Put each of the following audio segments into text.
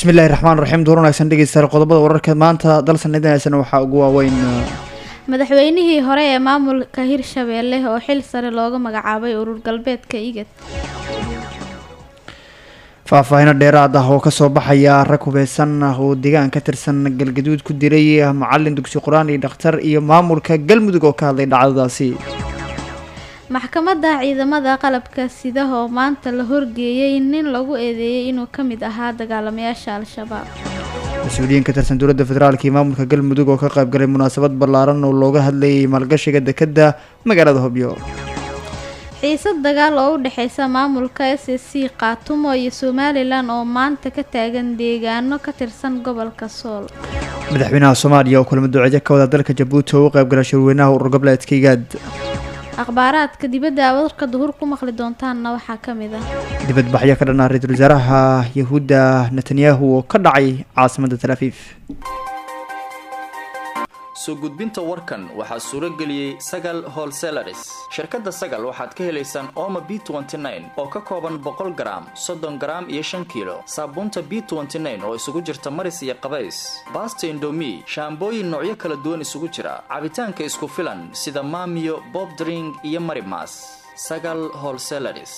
bismillahi raxmaan raxiim duur wanaagsan dhegeystayaal qodobada wararka maanta dalsan idinaysana waxaa ugu waaweyn madaxweynihii hore ee maamulka hirshabeelle oo xil sare looga magacaabay urur galbeedka igad faahfaahino dheeraad ah oo kasoo baxaya rag hubeysan oo deegaan ka tirsan galgaduud ku diray macalin dugsi qur-aan iyo dhakhtar iyo maamulka galmudug oo ka hadlay dhacdadaasi maxkamadda ciidamada qalabka sida oo maanta la horgeeyey nin lagu eedeeyey inuu ka mid ahaa dagaalamayaasha al-shabaab mas-uuliyiin ka tirsan dowladda federaalk iyo maamulka galmudug oo ka qayb galay munaasabad ballaaran oo looga hadlayay maalgashiga dekadda magaalada hobyo xiisad dagaal oo u dhexeysa maamulka s s c kaatumo iyo somalilan oo maanta ka taagan deegaano ka tirsan gobolka sool madaxweynaha soomaaliya oo kulamo duceedyo ka wada dalka jabuuti oo u qayb galay shirweynaha urur goboleedka igaad akhbaaraadka dibadda warka duhur ku maqli doontaanna waxaa ka mid ah dibadbaxyo ka dhanaa ra-iisul wasaaraha yahuudda netanyahu oo ka dhacay caasimadda tal afiif soo gudbinta warkan waxaa suuro geliyey sagal holselaris shirkadda sagal waxaad ka helaysaan oma b oo ka kooban boqol garaam soddon garaam iyo shan kiilo saabuunta b oo isugu jirta maris iyo qabays baasta indomi shaambooyin noocyo kala duwan isugu jira cabitaanka isku filan sida maamiyo bob dring iyo marimas sagal holselaris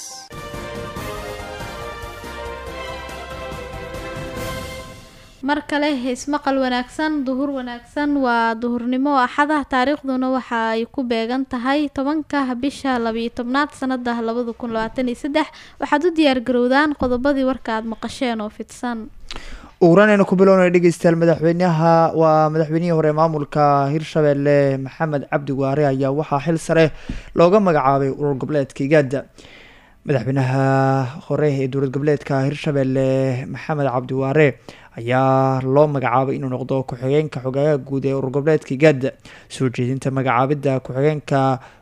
mar kale ismaqal wanaagsan duhur wanaagsan waa duhurnimo axada taariikhduna waxa ay ku beegan tahay tobanka bisha labiyo tobnaad sanada labada kun labaatan iyo saddex waxaad u diyaar garowdaan qodobadii warka aada maqasheen oo fidsan uguranayna ku bilownay dhegeystayaal madaxweynaha waa madaxweynihii hore maamulka hirshabeelle maxamed cabdi waare ayaa waxaa xil sare looga magacaabay urur goboleedka igaada madaxweynaha hore ee dowlad goboleedka hirshabeelle maxamed cabdi waare ayaa loo magacaabay inuu noqdo ku-xigeenka xogaayaha guud ee urur goboleedka igaada soo jeedinta magacaabidda ku-xigeenka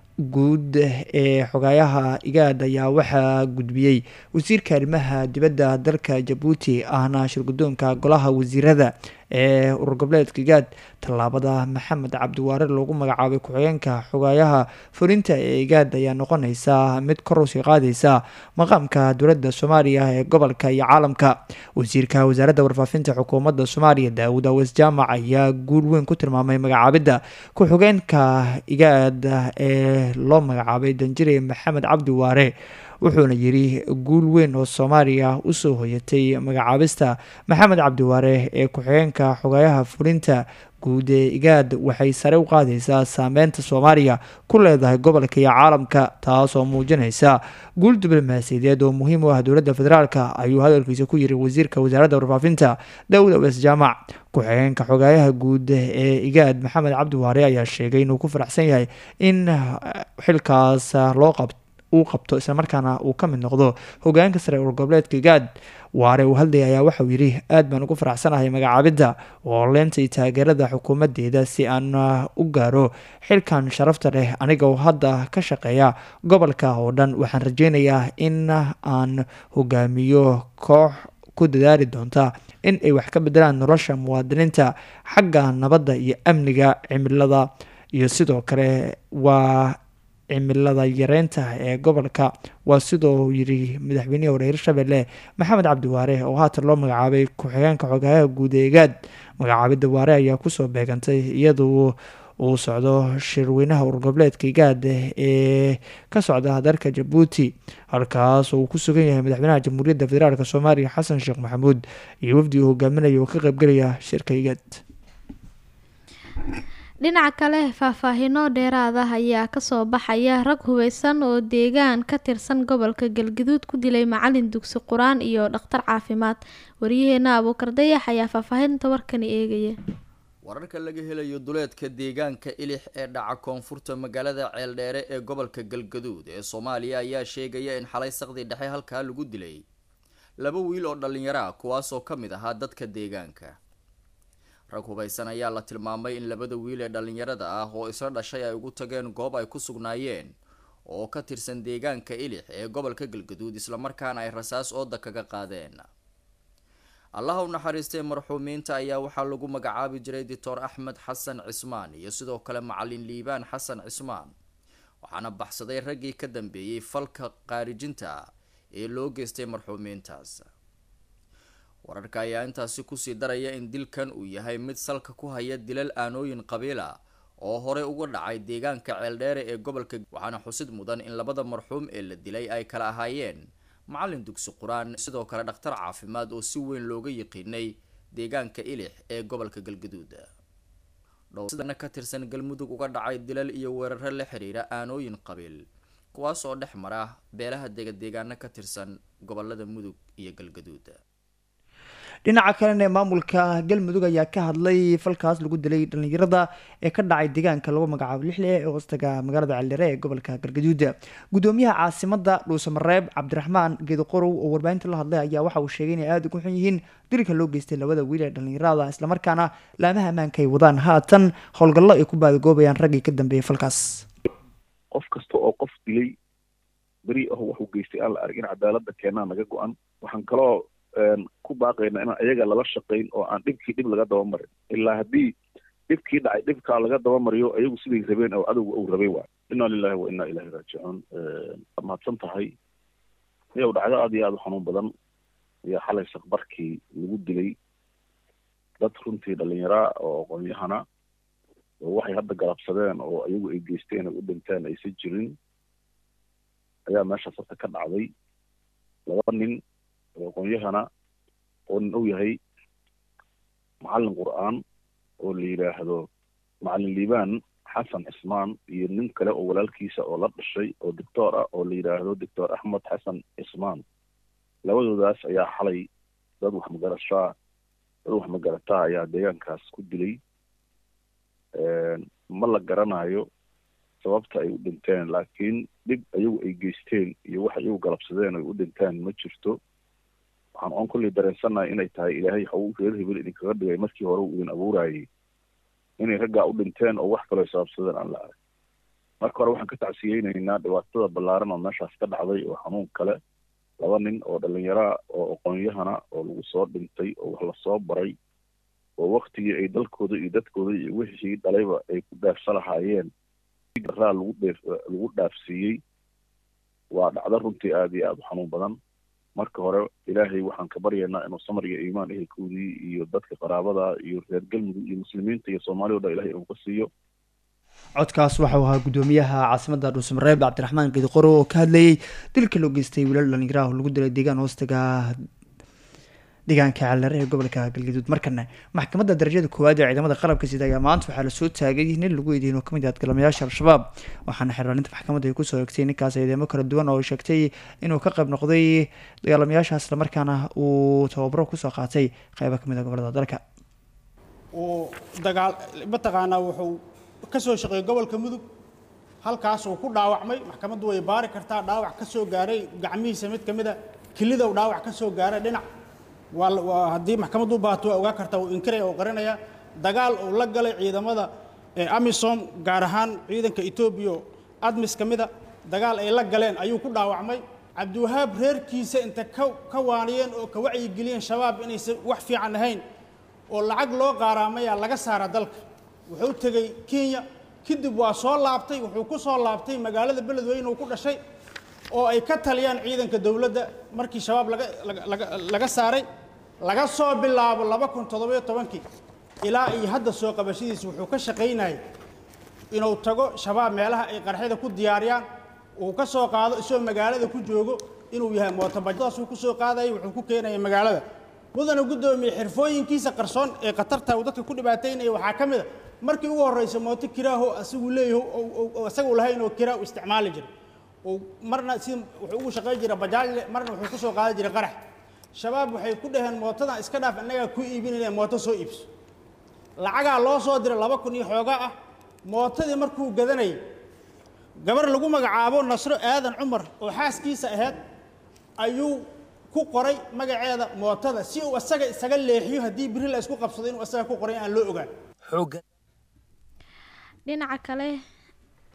guud ee xogaayaha igaad ayaa waxaa gudbiyey wasiirka arrimaha dibadda dalka jabuuti ahna shirgudoonka golaha wasiirada ee urur goboleedka igaad tallaabada maxamed cabdiwaare loogu magacaabay ku-xigeenka xogaayaha fulinta ee igaad ayaa noqoneysa mid kor usii qaadeysa maqaamka dowladda soomaaliya ee gobolka iyo caalamka wasiirka wasaaradda warfaafinta xukuumadda soomaaliya daawud aweys jaamac ayaa guul weyn ku tilmaamay magacaabidda ku-xigeenka igaad ee loo magacaabay danjire maxamed cabdi waare wuxuuna yiri guul weyn oo soomaaliya usoo hoyatay magacaabista maxamed cabdiwaare ee ku-xigeenka xogayaha fulinta guud ee igaad waxay sare u qaadeysaa saameynta soomaaliya ku leedahay gobolka iyo caalamka taasoo muujinaysa guul diblomaasiyadeed oo muhiim u ah dowladda federaalk ayuu hadalkiisa ku yiri wasiirka wasaaradda warfaafinta daawud aweys jaamac ku-xigeenka xogaayaha guud ee igaad maxamed cabdiwaare ayaa sheegay inuu ku faraxsan yahay in xilkaas loo qabto uu qabto islamarkaana uu ka mid noqdo hogaanka sare urur goboleedka igaad waare uu hadlay ayaa waxauu yidhi aad baan ugu faraxsanahay magacaabidda oo leenta iyo taageerada xukuumadeeda si aan u gaaro xilkan sharafta leh aniga oo hadda ka shaqeeya gobolka oo dhan waxaan rajeynayaa in aan hogaamiyo koox ku dadaali doonta in ay wax ka bedelaan nolosha muwaadiniinta xagga nabadda iyo amniga cimilada iyo sidoo kale waa cimilada yareynta ee gobolka waa sidoo yiri madaxweynihii hore hirshabelle maxamed cabdi waare oo haatan loo magacaabay ku-xigeenka xogaayaha guud ee igaad magacaabidda waare ayaa kusoo beegantay iyadoo uu socdo shirweynaha urur goboleedka igaad ee ka socda dalka jabuuti halkaas oo uu ku sugan yahay madaxweynaha jamhuuriyadda federaalk soomaaliya xasan sheekh maxamuud iyo wafdi uu hogaaminaya oo ka qeybgelaya shirka igaad dhinaca kale faahfaahino dheeraad ah ayaa kasoo baxaya rag hubeysan oo deegaan ka tirsan gobolka galgaduud ku dilay macalin dugsi qur-aan iyo dhakhtar caafimaad waryaheena abuukar dayax ayaa faahfaahinta warkani eegaya wararka laga helayo duleedka deegaanka ilix ee dhaca koonfurta magaalada ceeldheere ee gobolka galgaduud ee soomaaliya ayaa sheegaya in xalay saqdii dhexe halkaa lagu dilay laba wiil oo dhallinyaro ah kuwaasoo ka mid ahaa dadka deegaanka rag hubeysan ayaa la tilmaamay in labada wiil ee dhallinyarada ah oo isla dhashay ay ugu tageen goob ay ku sugnaayeen oo ka tirsan deegaanka ilix ee gobolka galgaduud islamarkaana ay rasaas ooda kaga qaadeen allaha u naxariistay marxuumiinta ayaa waxaa lagu magacaabi jiray doctor axmed xasan cismaan iyo sidoo kale macalin liibaan xasan cismaan waxaana baxsaday raggii ka dambeeyey falka qaarijinta ee loo geystay marxuumiintaas wararka ayaa intaasi kusii daraya in dilkan uu yahay mid salka ku haya dilal aanooyin qabiila oo horey uga dhacay deegaanka ceeldheere ee gobolka waxaana xusid mudan in labada marxuum ee la dilay ay kala ahaayeen macalin dugsi qur-aan sidoo kale dhakhtar caafimaad oo si weyn looga yiqiinay deegaanka ilix ee gobolka galgaduud dhowsidana ka tirsan galmudug uga dhacay dilal iyo weeraro la xiriira aanooyin qabiil kuwaas oo dhex mara beelaha degadeegaano ka tirsan gobolada mudug iyo galgaduud dhinaca kalena maamulka galmudug ayaa ka hadlay falkaas lagu dilay dhalinyarada ee ka dhacay deegaanka lagu magacaabo lixle ee hoostaga magaalada ceeldheere ee gobolka galgaduud gudoomiyaha caasimada dhuusamareeb cabdiraxmaan geedoqorow oo warbaahinta la hadlay ayaa waxa uu sheegay inay aada ugu xun yihiin dilka loo geystay labada wiil ee dhalinyarada islamarkaana laamaha ammaanka ay wadaan haatan howlgallo ay ku baadagoobayaan raggii ka dambeeyay falkaas qof kasta oo qof dilay beri aho waxuu geystay aan la arag in cadaalada keenaa naga go-an waxaan kaloo ku baaqayna inaan ayaga lala shaqayn oo aan dhibkii dhib laga dabamarin ilaa haddii dhibkii dhacay dhibkaa laga dabamariyo ayagu siday rabeen oo cadowga uu rabay waay inna lilahi wa inna ilahi raajicuun waad mahadsan tahay iyow dhacdo aad iyo aada u xanuun badan ayaa xalay sakbarkii lagu dilay dad runtii dhalinyaraa oo aqoon-yahana oo waxay hadda galabsadeen oo ayagu ay geysteen ay u dhinteen aysan jirin ayaa meeshaas horta ka dhacday laba nin oo aqoon-yahana oo nin uu yahay macallin qur-aan oo la yidhaahdo macallin liibaan xasan cismaan iyo nin kale oo walaalkiisa oo la dhashay oo doctor ah oo la yidhaahdo doctor axmed xasan cismaan labadoodaas ayaa xalay dad wax magarashaa dad wax magarataa ayaa deegaankaas ku dilay ma la garanayo sababta ay u dhinteen laakiin dhib ayagu ay geysteen iyo wax iyagu galabsadeen ay u dhinteen ma jirto waxaan oon kolley dareensannahay inay tahay ilaahay haw reer hebel idinkaga dhigay markii hore uu idin abuurayay inay raggaa u dhinteen oo wax kaloo sababsadeen aan la arag marka hore waxaan ka tacsiyeynaynaa dhibaatada ballaaran oo meeshaas ka dhacday oo xanuun kale laba nin oo dhallinyaraa oo aqoon-yahana oo lagu soo dhintay oo wax lasoo baray oo waktigii ay dalkooda iyo dadkooda iyo wixii dhalayba ay ku dhaafsa lahaayeen raa lagu dheef lagu dhaafsiiyey waa dhacdo runtii aada iyo aada u xanuun badan marka hore ilaahay waxaan ka baryaynaa inuu samar iyo iimaan ehelkoodii iyo dadka qaraabada iyo reer galmudug iyo muslimiinta iyo soomaaliya o dhan ilahay uu ka siiyo codkaas waxau ahaa gudoomiyaha caasimada dhuusamareeb cabdiraxmaan geediqoro oo ka hadlayay dilka loo geystay wiilal dhalinyaraha oo lagu dilay deegaan hoostaga deegaanka ceeldheere ee gobolka galgaduud markana maxkamadda darajada koowaad ee ciidamada qalabka sida ayaa maanta waxaa lasoo taagay nin lagu eedeyn oo kamid ah adgalamayaasha al-shabaab waxaana xiraalinta maxkamadda ay kusoo egtay ninkaas eedeemo kala duwan oo sheegtay inuu ka qayb noqday dagaalamayaasha islamarkaana uu tababaro kusoo qaatay qeybo kamid ah gobolada dalka uu dagaal mataqaanaa wuxuu ka soo shaqeeyey gobolka mudug halkaas uu ku dhaawacmay maxkamaddu way baari kartaa dhaawac ka soo gaaray gacmihiisa mid ka mid a kelidow dhaawac ka soo gaaray dhinac waa haddii maxkamaddu u baahato waa ogaa kartaa uu inkiraya oo qarinaya dagaal uu la galay ciidamada amisom gaar ahaan ciidanka etoobiya admis ka mida dagaal ay la galeen ayuu ku dhaawacmay cabdiwahaab reerkiisa inta ka waaniyeen oo ka wacyigeliyeen shabaab inaysan wax fiican ahayn oo lacag loo qaaraamayaa laga saara dalka wuxuu tegey kenya kadib waa soo laabtay wuxuu ku soo laabtay magaalada beledweyne uu ku dhashay oo ay ka taliyaan ciidanka dowladda markii shabaab laga laga laga saaray laga soo bilaabo laba kun toddobiyo tobankii ilaa iyo hadda soo qabashadiisa wuxuu ka shaqaynayay inuu tago shabaab meelaha ay qarxyada ku diyaariyaan uu ka soo qaado isagoo magaalada ku joogo inuu yahay mootabajadaasuu ku soo qaadayay wuxuu ku keenaya magaalada mudana guddoomiye xirfooyinkiisa qarsoon ee khatarta uu dadka ku dhibaataynaya waxaa ka mid a markii ugu horraysa mooto kiraaho asigu leeyaho isagu lahayn oo kiraa u isticmaali jiray marna si wuxuu ugu shaqayn jiray bajaajle marna wuxuu ku soo qaadi jiray qarax shabaab waxay ku dhaheen mootadan iska dhaaf innagaa ku iibinayna mooto soo iibso lacagaa loo soo diray laba kun iyo xoogaa ah mootadii markuu gadanayay gabar lagu magacaabo nasro aadan cumar oo xaaskiisa ahayd ayuu ku qoray magaceeda mootada si uu asaga isaga leexiyo haddii biri la isku qabsado inuu asaga ku qoray aan loo ogaan dhinaca kale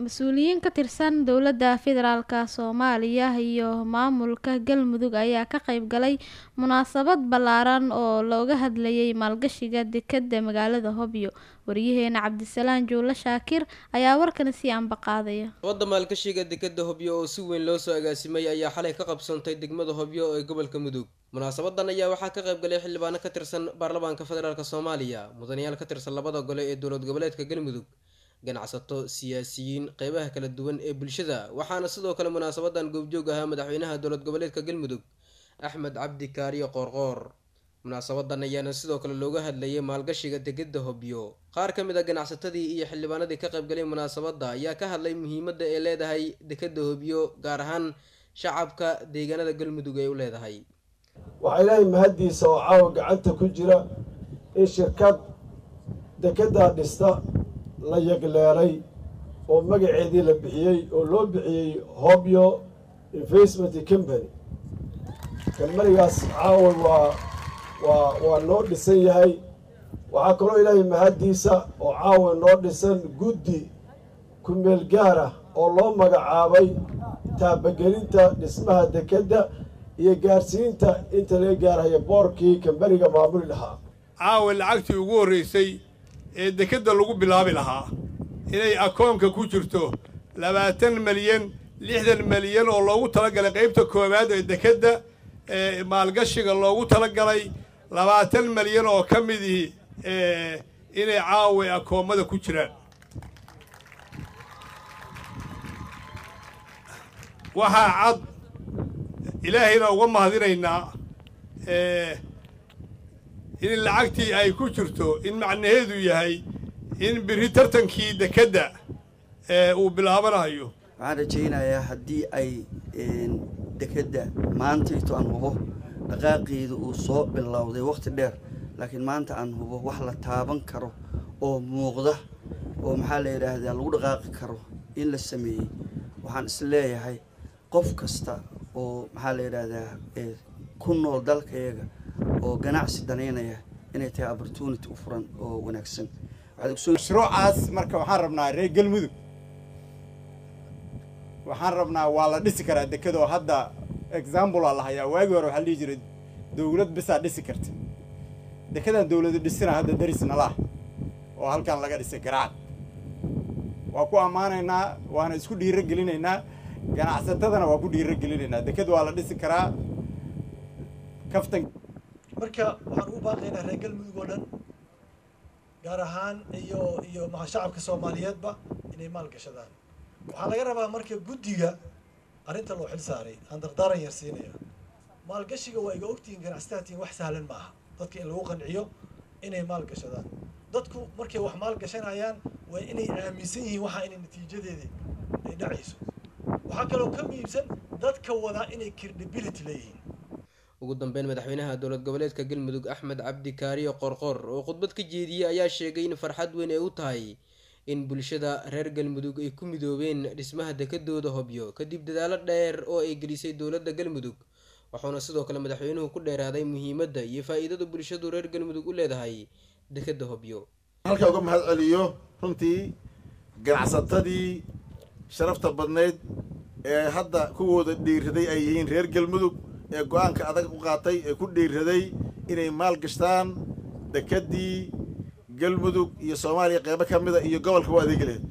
mas-uuliyiin ka tirsan dowladda federaalk soomaaliya iyo maamulka galmudug ayaa ka qeyb galay munaasabad ballaaran oo looga hadlayay maalgashiga dekadda magaalada hobyo wariyaheena cabdisalaan juulo shaakir ayaa warkani sii ambaqaadaya wadda maalgashiga dekadda hobyo oo si weyn loo soo agaasimay ayaa xalay ka qabsantay degmada hobyo ee gobolka mudug munaasabadan ayaa waxaa ka qayb galay xildhibaano ka tirsan baarlamaanka federaalk soomaaliya mudanayaal ka tirsan labada gole ee dowlad goboleedka galmudug ganacsato siyaasiyiin qeybaha kala duwan ee bulshada waxaana sidoo kale munaasabadan goobjoog ahaa madaxweynaha dowlad goboleedka galmudug axmed cabdi kaariyo qoorqoor munaasabadan ayaana sidoo kale looga hadlayay maalgashiga degada hobyo qaar ka mid a ganacsatadii iyo xildhibaanadii ka qayb galay munaasabadda ayaa ka hadlay muhiimadda ay leedahay dekada hobyo gaar ahaan shacabka deegaanada galmudug ay u leedahay waxaa ilaahay mahaddiisa oo caawa gacanta ku jira in shirkad dekeddaa dhista la yagleelay oo magaceedii la bixiyey oo loo bixiyey hobyo investment company kamanigaas caawa waa waa waa noo dhisan yahay waxaa kaloo ilaahay mahaddiisa oo caawa noo dhisan guddi ku-meel gaara oo loo magacaabay taabagelinta dhismaha dekedda iyo gaarsiinta inta laga gaarhaya boorkii kambaniga maamuli lahaa caawa lacagtii ugu horraysay ee dekedda lagu bilaabi lahaa inay akoonka ku jirto labaatan malyan lixdan malyan oo loogu talagalay qaybta koowaad ee dekedda ee maalgashiga loogu talagalay labaatan malyan oo ka midii inay caawa akoommada ku jiraan waxaa cad ilaahayna uga mahadinaynaa in lacagtii ay ku jirto in macnaheedu yahay in biri tartankii dekedda uu bilaabanayo waxaan rajaynayaa haddii ay dekedda maantayto aan hubo dhaqaaqeedu uu soo bilowday wakhti dheer laakiin maanta aan hubo wax la taaban karo oo muuqda oo maxaa la yidhaahdaa lagu dhaqaaqi karo in la sameeyey waxaan is leeyahay qof kasta oo maxaa la yidhaahdaa ku nool dalkayaga oo ganacsi danaynaya inay tahay opportunity u furan oo wanaagsan mashruucaas marka waxaan rabnaa reer galmudug waxaan rabnaa waa la dhisi karaa dekadoo hadda example aa la hayaa waagii hore waxaa la dhihi jiray dowlad bisaa dhisi karta dekedaan dowladu dhisina hadda daris nalaah oo halkan laga dhisay garacad waa ku ammaanaynaa waana isku dhiiro gelinaynaa ganacsatadana waa ku dhiiro gelinaynaa deked waa la dhisi karaa kaftan marka waxaan ugu baaqaynaa reer galmudug oo dhan gaar ahaan iyo iyo maa shacabka soomaaliyeedba inay maal gashadaan waxaa laga rabaa marka guddiga arrinta loo xil saaray aan dardaaran yar siinaya maalgashiga waa iga ogtihiin ganacsataatiin wax sahlan ma aha dadka in lagu qanciyo inay maal gashadaan dadku markay wax maal gashanayaan waa inay aaminsan yihiin waxa inay natiijadeedii ay dhacayso waxaa kaloo ka muhiimsan dadka wadaa inay credibility leeyihiin ugu dambeyn madaxweynaha dowlad goboleedka galmudug axmed cabdi kaariyo qorqor oo khudbad ka jeediyey ayaa sheegay in farxad weyn ay u tahay in bulshada reer galmudug ay ku midoobeen dhismaha dekadooda hobyo kadib dadaalo dheer oo ay gelisay dowladda galmudug wuxuuna sidoo kale madaxweynuhu ku dheeraaday muhiimadda iyo faa-iidada bulshadu reer galmudug u leedahay dekadda hobyo halkaa uga mahad celiyo runtii ganacsatadii sharafta badnayd ee hadda kuwooda dhiiraday ay yihiin reer galmudug ee go-aanka adag u qaatay ee ku dhiiraday inay maal gashtaan dekeddii galmudug iyo soomaaliya qeybo ka mida iyo gobolka u adeegi lahayd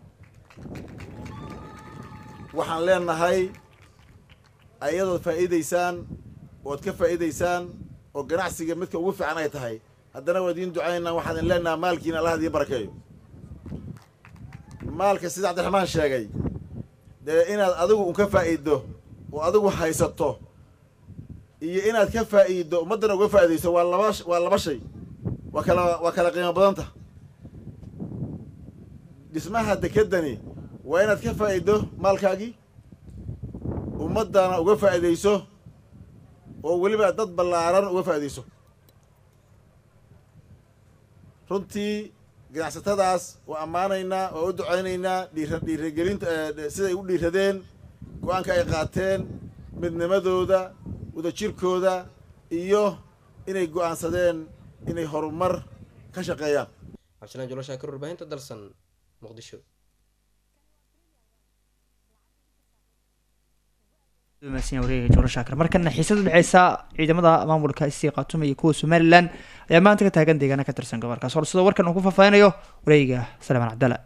waxaan leenahay ayadood faa'iidaysaan ood ka faa'iidaysaan oo ganacsiga midka ugu fiican ay tahay haddana waa idiin ducaynaa waxaan idin leenaha maalkiina allah idiin barakeeyo maalka sida cabdiraxmaan sheegay dee inaad adigu un ka faa'iiddo oo adigu haysato iyo inaad ka faa'iiddo ummaddana uga faa'iidayso waa laba waa laba shay waa kala waa kala qiimo badanta dhismaha dekeddani waa inaad ka faa'iiddo maalkaagii ummaddana uga faa'iidayso oo weliba dad ballaaran uga faa'iidayso runtii ganacsatadaas waa ammaanaynaa waa u ducaynaynaa dhiira dhiiragelinta siday u dhiiradeen go-aanka ay qaateen midnimadooda wadajirkooda iyo inay go-aansadeen inay horumar ka shaqeeyaan cabdisalaan jolo shaakir warbaahinta dalsan muqdisho warshakar markana xiisad udhexeysa ciidamada maamulka isii khaatume iyo kuwa somalilan ayaa maanta ka taagan deegaana ka tirsan gobolkaas hor sidoo warkan uu ku faahfaahinayo wareegiga salmaan cabdalla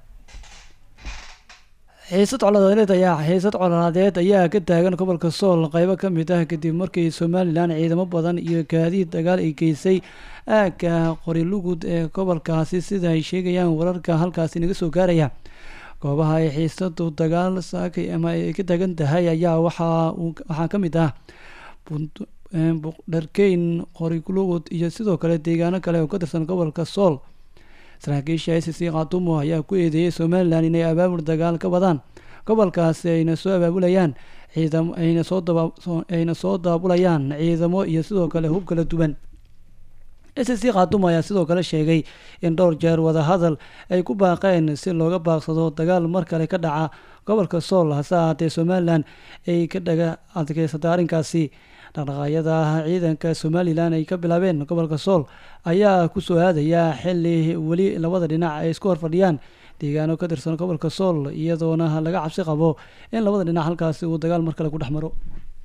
xiisad colaadeed ayaa xiisad colaadeed ayaa ka taagan gobolka sool qeybo ka mid ah kadib markii somalilan ciidamo badan iyo gaadiid dagaal ay geysay aagga qorilugud ee gobolkaasi sida ay sheegayaan wararka halkaasi naga soo gaaraya goobaha ay xiisadu dagaal saakay ama ay ka taagan tahay ayaa waxaa waxaa ka mid ah buqdharkeyn qorilugud iyo sidoo kale deegaano kale oo ka tirsan gobolka sool saraakiisha i c c khatumo ayaa ku eedeeyay somalilan inay abaabul dagaal ka wadaan gobolkaasi ayna soo abaabulayaan ciidamo ayna soo daba ayna soo daabulayaan ciidamo iyo sidoo kale hub kala duwan i c c khatumo ayaa sidoo kale sheegay in dhowr jeer wadahadal ay ku baaqeen si looga baaqsado dagaal mar kale ka dhaca gobolka sool hase ahaatee somalilan ay ka dhaga adkeysatay arrinkaasi dhaqdhaqaayada ciidanka somalilan ay ka bilaabeen gobolka sool ayaa kusoo aadaya xili weli labada dhinac ay isku horfadhiyaan deegaano ka tirsan gobolka sool iyadoona laga cabsi qabo in labada dhinac halkaasi uu dagaal mar kale ku dhex maro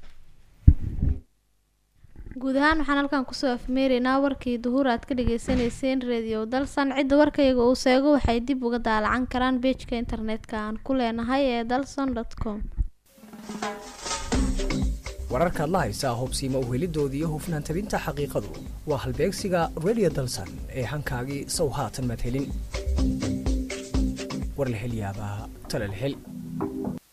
guud ahaan waxaan halkan kusoo afmeeraynaa warkii duhur aad ka dhageysaneyseen radio dalsan cidda warkayaga uu seego waxay dib uga daalacan karaan beejka internetka aan ku leenahay ee dalson com wararkaad la haysaa hubsiima uhelidooda iyo hufnaan tabinta xaqiiqadu waa halbeegsiga radio dalsan ee hankaagii sow haatan madhelin war la hel yaabaa talal hel